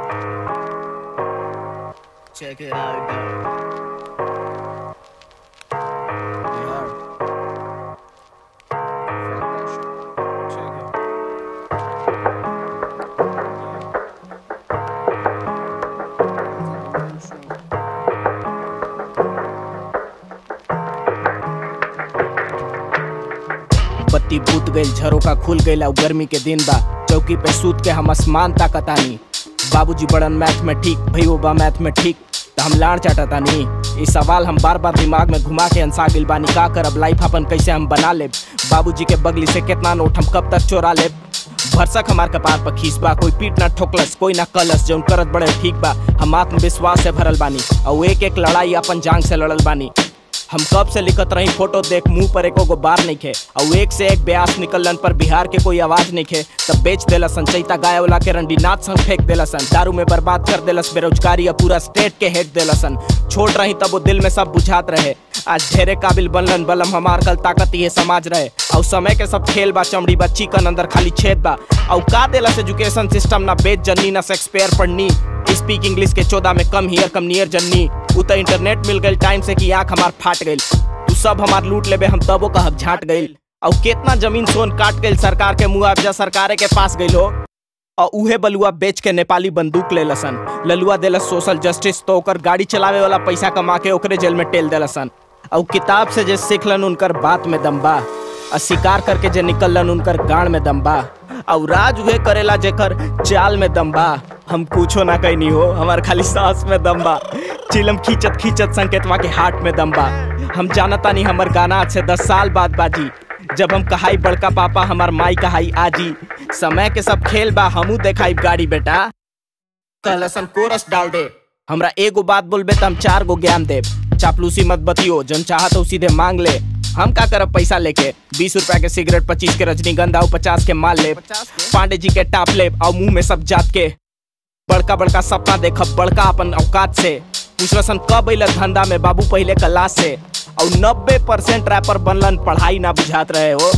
Check it out, dog. You heard? Fuck that shit. Check it. बत्ती बूत गईल झरोका खुल गईल अब गर्मी के दिन बा चौकी पे सूत के हम आसमान ताकतानी बाबूजी बड़न मैथ में ठीक भैयो बा मैथ में ठीक त हम लाड़ चाटतानी ये सवाल हम बार बार दिमाग में घुमा के अंसा गिल बानी का करब लाइफ अपन कैसे हम बना लेब बाबूजी के बगली से कितना नोट हम कब तक चोरा लेब भरसक हमार कपार पर खींच बा कोई पीट ना ठोकलस कोई ना कलस जौन करत बड़े ठीक बा हम आत्मविश्वास से भरल बानी और एक एक लड़ाई अपन जांग से लड़ल बानी हम कब से लिखत रही फोटो देख मुंह पर एको गो बार नहीं खे और एक से एक ब्यास निकलन पर बिहार के कोई आवाज नहीं खे तब बेच देलस सन चैता गाय वाला के रंडीनाथ संग फेंक देलसन दारू में बर्बाद कर देलस बेरोजगारी या पूरा स्टेट के हेट देलसन छोड़ रही तब वो दिल में सब बुझात रहे आज ढेरे काबिल बनलन बलम हमार कल ताकत ये समाज रहे और समय के सब खेल बा चमड़ी बा चिकन अंदर खाली छेद बा और का देलस एजुकेशन सिस्टम ना बेच जन्नी ना शेक्सपियर पढ़नी स्पीक इंग्लिश के चौदह में कम हियर कम नियर जन्नी उ त इंटरनेट मिल गई टाइम से कि आंख हमार फाट गई तू सब हमार लूट लेबे हम तबो कहब झाट गई और कितना जमीन सोन काट गई सरकार के मुआवजा सरकारे के पास गई हो और उहे बलुआ बेच के नेपाली बंदूक ले लसन ललुआ देलस सोशल जस्टिस तो ओकर गाड़ी चलावे वाला पैसा कमा के ओकरे जेल में टेल देलसन और किताब से जे सीखलन उनकर बात में दम्बा और शिकार करके जे निकलन उनकर गाड़ में दम्बा और राज उहे करेला जेकर चाल में दम्बा हम कुछो ना कहनी हो हमार खाली सांस में दम्बा चिलम खींचत खींचत संकेतवा के हाथ में दम्बा हम जानता नहीं हमर गाना आज से दस साल बाद बाजी जब हम कहाई बड़का पापा हमार माई कहाई आजी समय के सब खेल बा हमू देखाई गाड़ी बेटा कहलसन कोरस डाल दे हमरा एगो बात बोलबे त हम चार गो ज्ञान देब चापलूसी मत बतियो जन चाहत हो सीधे मांग ले हम का करब पैसा लेके बीस रुपया के सिगरेट पच्चीस के रजनीगंधा और पचास के माल ले पांडे जी के टाप ले और मुंह में सब जात के बड़का बड़का सपना देखब बड़का अपन औकात से पूछलसन कब अल धंधा में बाबू पहले क्लास से और नब्बे परसेंट रैपर बनलन पढ़ाई ना बुझात रहे हो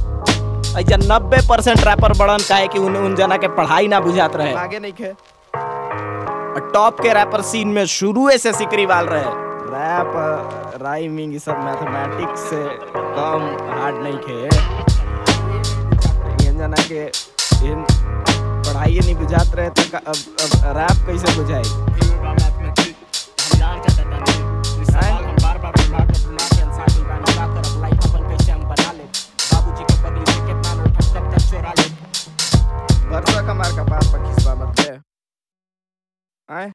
ऐसा नब्बे परसेंट रैपर बड़न काहे कि उन, उन जना के पढ़ाई ना बुझात रहे आगे नहीं खे और टॉप के रैपर सीन में शुरू से सिकरीवाल रहे रैप राइमिंग सब मैथमेटिक्स से कम हार्ड नहीं खे इन जना के इन पढ़ाई नहीं बुझात रहे तो का- अब अब रैप कैसे बुझाई भरसा कमार का पास पर खिसवा मत ले आए